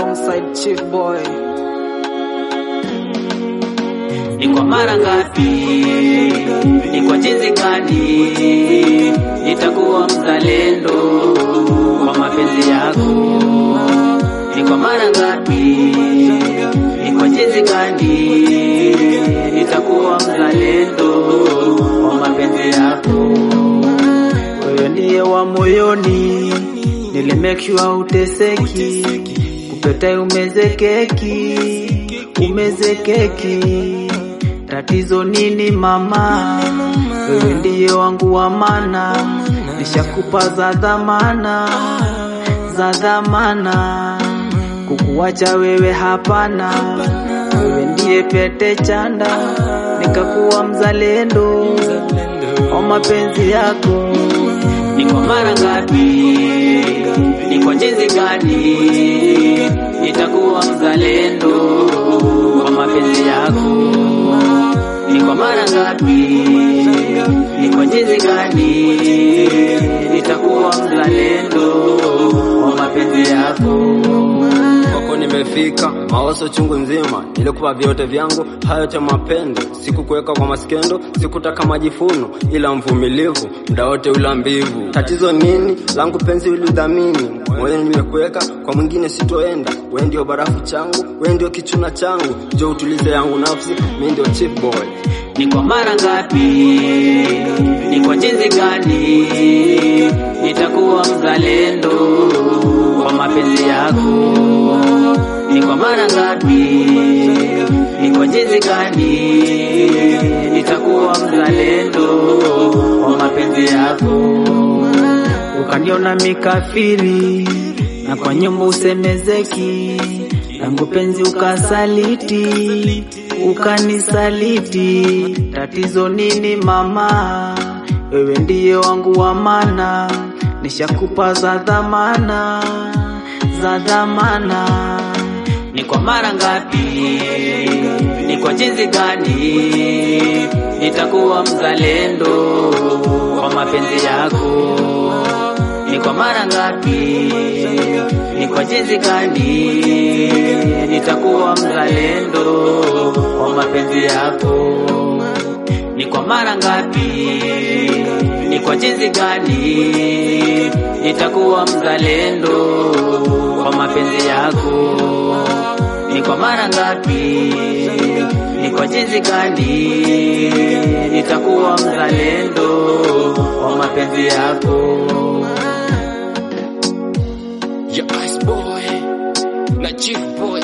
alongside Chief Boy. Ni kwa mara ngapi, ni kwa jinsi gani nitakuwa mzalendo kwa mapenzi yako? Ni kwa mara ngapi, ni kwa jinsi gani nitakuwa mzalendo kwa mapenzi yako? Wewe ndiye wa moyoni, nili make sure uteseki, kupeta umezekeki, umezekeki. Tatizo nini mama? Wewe ndiye wangu wa mana, nishakupa za dhamana, za dhamana. Kukuacha wewe hapana, wewe ndiye pete chanda, nikakuwa mzalendo wa mapenzi yako. Ni kwa mara ngapi, ni kwa jinsi gani nitakuwa mzalendo kwa mapenzi yako? Ni kwa mara ngapi, ni kwa jinsi gani nitakuwa mzalendo kwa mapenzi yako? kwako nimefika, mawazo chungu nzima, nilikupa vyote vyangu, hayo yote mapendo, sikukuweka kwa maskendo, sikutaka majifuno, ila mvumilivu, muda wote ula mbivu. Tatizo nini? langu penzi ulidhamini, moyo nimekuweka, kwa mwingine sitoenda. We ndio barafu changu, we ndio kichuna changu, jo utulize yangu nafsi, mi ndio chief boy. Ni kwa mara ngapi, ni kwa jinsi gani nitakuwa mzalendo kwa mapenzi yako? Ni kwa mara ngapi, ni kwa jinsi gani nitakuwa mzalendo kwa mapenzi yako? ukaniona mikafiri na kwa nyumba usemezeki, langu penzi ukasaliti, ukanisaliti. Tatizo nini mama? Wewe ndiye wangu wa mana, nishakupa za dhamana, za dhamana. Ni kwa mara ngapi, ni kwa jinsi gani nitakuwa mzalendo kwa mapenzi yako? Ni kwa mara ngapi, ni kwa jinsi gani nitakuwa mzalendo kwa mapenzi yako? Ni kwa mara ngapi, ni kwa jinsi gani nitakuwa mzalendo kwa mapenzi yako? Ni kwa mara ngapi, ni kwa jinsi gani nitakuwa mzalendo kwa mapenzi yako? Ya Ice Boy na Chief Boy